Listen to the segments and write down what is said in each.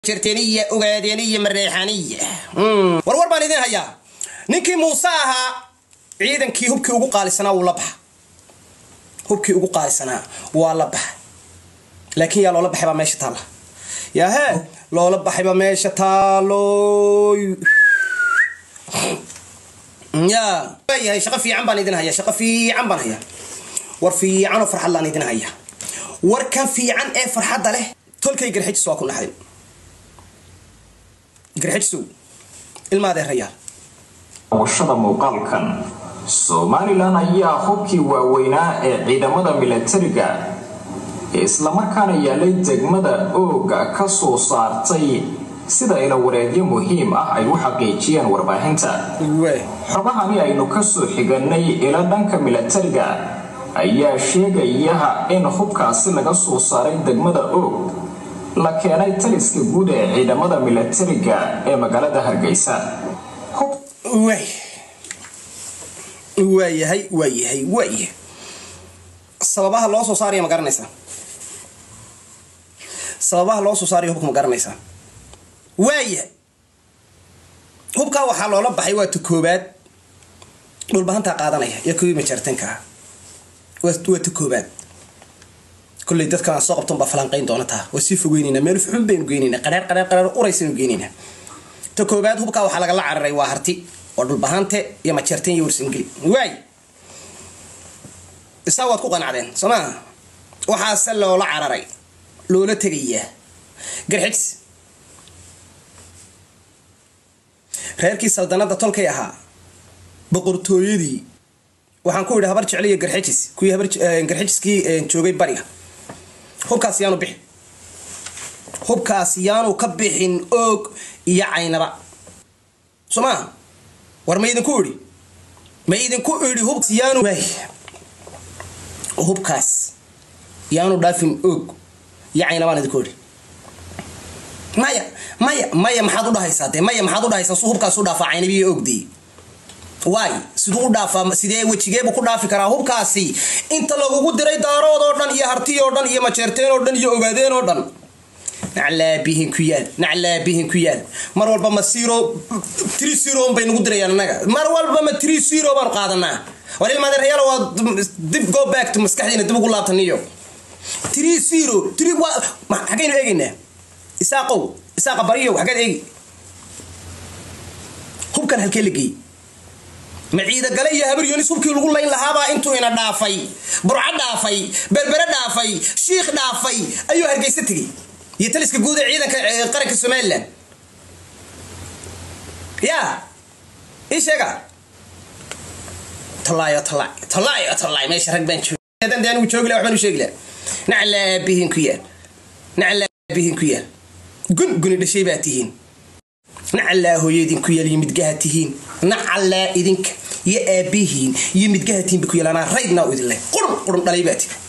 jirteniya ogaadeniya mareexaniya warwar baan idin hayaa ninkii muuse ahaa ciidankii hubkii ugu qaalisanaa wuu la baxa hubkii ugu qaalisanaa waa la baxa laakiin yaa loola baxay baa meesha taalla yaahee loola baxayba meesha taaloy ya yahay shaqo fiican baan idin hayaa shaqo fiican baan hayaa war fiican oo farxad laan idin hayaa warkan fiican ee farxadda leh tolkay garxijis waa ku naxday garxijisow ilmaadeerayaal washada muuqaalkan somalilan ayaa hubkii waaweynaa ee ciidamada milatariga ee islamarkaana yaalay degmada ooga ka soo saartay sida ila wareegyo muhiim ah ay u xaqiijiyeen warbaahinta xogahani aynu kasoo xiganay ila dhanka milatariga ayaa sheegaya in hubkaasi laga soo saaray degmada oog la keenay taliska guud ee ciidamada milatariga ee magaalada hargeysa waayahay waayahay waayahay sababaha loo soo saaraya ma garanaysaa sababaha loo soo saaraya hubka ma garanaysaa waayahay hubkaa waxaa loola baxay waa ta koobaad dhulbahantaa qaadanaya iyo kuwii majartanka ah waa ta koobaad kolley dadkan aan soo qabton baa falanqayn doona taa waa sii fogeyneynaa meel xun baynu geyneynaa qadheer qadheer qadheer uraysaynu geyneynaa ta koobaad hubkaa waxaa lagala cararay waa harti oo dhulbahante iyo majeertan iyo warsangeli waay isaa waad ku qanacdeen soo maa waxaase loola cararay loola tegayaa garxijs reerkii saldanada tolkay ahaa boqortooyadii waxaan ku idhi habar jecliya garxijis kuwii garxijiskii joogay bariga hubkaas yaanu bixin hubkaas yaanu ka bixin oog iyo caynaba soo maa war ma idinku idhi ma idinku idhi hubkaas yaanu hubkaas yaanu dhaafin oog iyo caynabaan idinku idhi maya maya maya maxaad u dhahaysaa dee maya maxaad u dhahaysaa su hubkaas u dhaafaa caynabiyo oogdii waay siduu u dhaafaa sidee wejigeebuu ku dhaafi karaa hubkaasi inta lagugu diray daarood oo dhan iyo hartiy oo dhan iyo majeerteen oo dhan iyo ogaadeen oo dhan naclaabihin ku yaal naclaabihin ku yaal mar walba ma siro tri zero bay nagu dirayaan annaga mar walba ma tri zero baanu qaadanaa war ilmaadeerayaal waa dib go back to maskaxdiina dib ugu laabtaniyo tri zero tri xaggaynu eegaynaa isaaqow isaaqa bariyow xaggeed eegi hubkan halkee la geeyey ma ciidagale iyo habar yonis hubkii lagu layn lahaabaa intuu ina dhaafay burco dhaafay berbere dhaafay shiikh dhaafay ayuu hargeysa tegey iyo taliska guud ee ciidanka qaranka somalilan ya ii sheega talaayo talay talaayo talay meesha rag baan joogan anigu joogi laha waxbaan u sheegi laha naclaabihin ku yaal naclaabihin ku yaal gun guni dhashay baa tihiin nacallaa hooyadin ku yaal iyo midgaha tihiin nacallaa idinka iyo aabihiin iyo midgaha tihiin ba ku yaal anaa raydnaa u idin leh qurun qurun dhalay baa tihi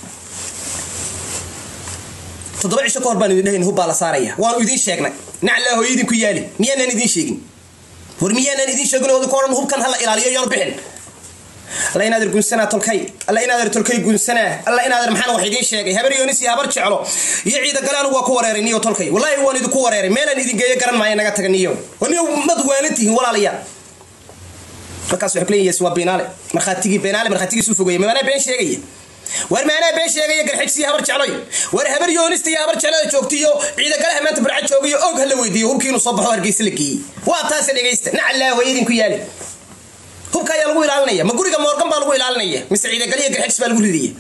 toddoba cisho ka hor baan idin dhahayn hubbaa la saaraya waanu idiin sheegnay naclaa hooyadin ku yaali miyaanaan idiin sheegin war miyaanaan idiin sheegin oo idinka odhan hubkan hala ilaaliyo yaanu bixin alla inaader gunsanaa tolkay alla inaader tolkay gunsanaa alla inaader maxaan wax idiin sheegay habar yoonis iyo habar jeclo iyo ciidagale anigu waa ku wareeray niyo tolkay wallaahi waan idinku wareeray meelaan idin geeyo garan maayo naga taga niyo niyo mad waanan tihiin walaalayaal markaas waxay kuleeyihiin waa beenaale markhaatigii beenaale markhaatigiisu fogeeya maanaa been sheegaya war maanaa been sheegaya garxijsiyo habar jecloy war habar yoonista iyo habar jeclada joogtiyo ciidagalaha maanta barca joogayo og hala weydiiyo hubkii inuu soo baxo hargeysa la geeyey waa taase dhegaysta nacallaa hooyadin ku yaali hubka ayaa lagu ilaalinaya ma guriga moorgan baa lagu ilaalinaya mise ciidagaliya garxijis baa lagu ridaya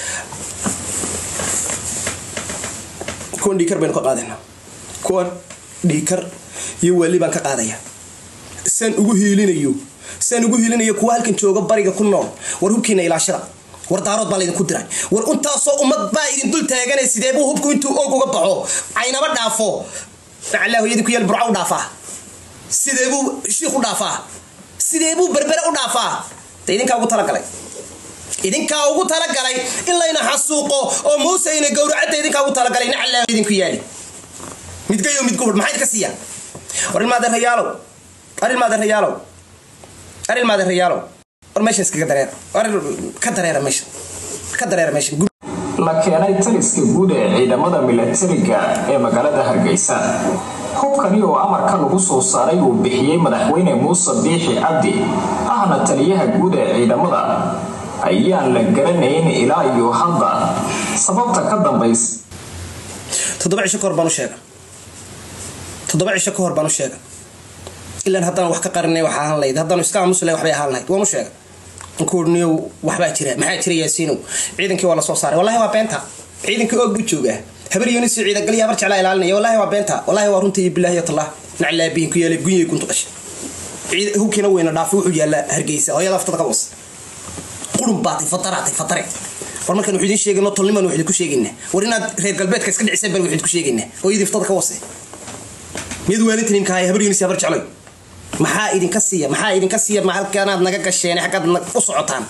kuwan dhiikar baynu ka qaadayna kuwan dhiikar iyo waali baan ka qaadaya saan ugu hiilinayo saan ugu hiilinayo kuwa halkan jooga bariga ku nool war hubkiina ilaashada war daarood baa laydinku diray war intaasoo ummad baa idin dul taaganay sideebuu hubku intuu og uga baxo caynaba dhaafo nacallaa hooyadii ku yaal burca u dhaafaa sideebuu shiikh u dhaafaa sideebuu berbere u dhaafaa de idinkaa ugu talagalay idinkaa ugu talagalay in layna xasuuqo oo muuse ina gowracadda idinkaa ugu talagalay nacallaa idinku yaali midgayo midguhur maxaa idinka siiya war ilmaadeerayaalow ar ilmaadeerayaalow ar ilmaadeerayaalow war meeshan iskaga dareera war ka dareera meesha ka dareera meesha la keenay taliska guud ee ciidamada milatariga ee magaalada hargeysa hubkani oo amarka lagu soo saaray uu bixiyey madaxweyne muuse biixi cabdi ahna taliyaha guud ee ciidamada ayaan la garanayn ilaa iyo hadda sababta ka dambaysa toddoba cisho kahor baan u sheega toddoba cisho ka hor baan u sheega ilaan haddaan wax ka qarinay wax ahaan lahayd haddaanu iska aamusi lahay waxbay ahaan lahayd waan u sheega ankuurniyow waxbaa jira maxaa jira yaasiinow ciidankii waa la soo saaray wallahi waa beenta ciidankii oog buu joogaa habar yonis ciidagalya habar jeclaa ilaalinaya wallahi waa beenta wallahi waa runta iyo bilaahi tallah naclaabihin ku yeelay gunyay kuntu dhashay hubkiina weyna dhaafay wuxuu yaallaa hargeysa hooyada aftada ka was qurun baatay fataraatay fatare war markaan wuxuu idiin sheegayno tolniman waxid ku sheegaynaa war inaad reer galbeedka iska dhiciseen baan waxid ku sheegaynaa hooyadii iftada ka wase miyad waalinta nimka haya habar yonis habar jeclay maxaa idinka siiya maxaa idinka siiya ma halkaanaad naga gasheen xaggaad u socotaan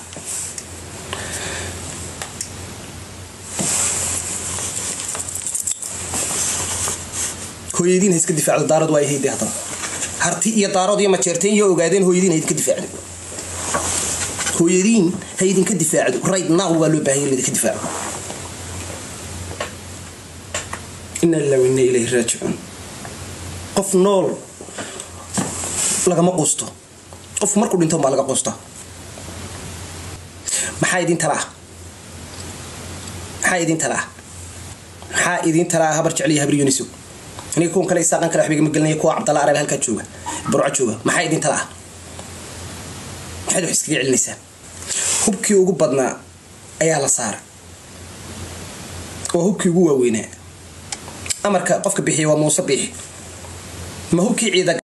hooyadiin ha iska difaacdo daarad waa hayde haddana harti iyo daarood iyo majeerteen iyo ogaadeen hooyadiin ha idinka difaacdo hooyadiin ha idinka difaacdo right now waa loo baahanya idinka difaaco ina lillahi wa inna ilayhi raajicuun qof nool lagama quusto qofku markuu dhinto baa laga quusta maxaa idin talaa maxaa idin talaa maxaa idin talaa habar jecliya habar yunisow aniga kuwan kale isaaqan kale waxbigama gelinaya kuwa cabdalla arabe halkaa jooga burco jooga maxaa idin talaa maxaad wax iskaga celinaysaan hubkii ugu badnaa ayaa la saara oo hubkii ugu waaweynaa amarka qofka bixiya waa muuse biixi ma hubkii ciida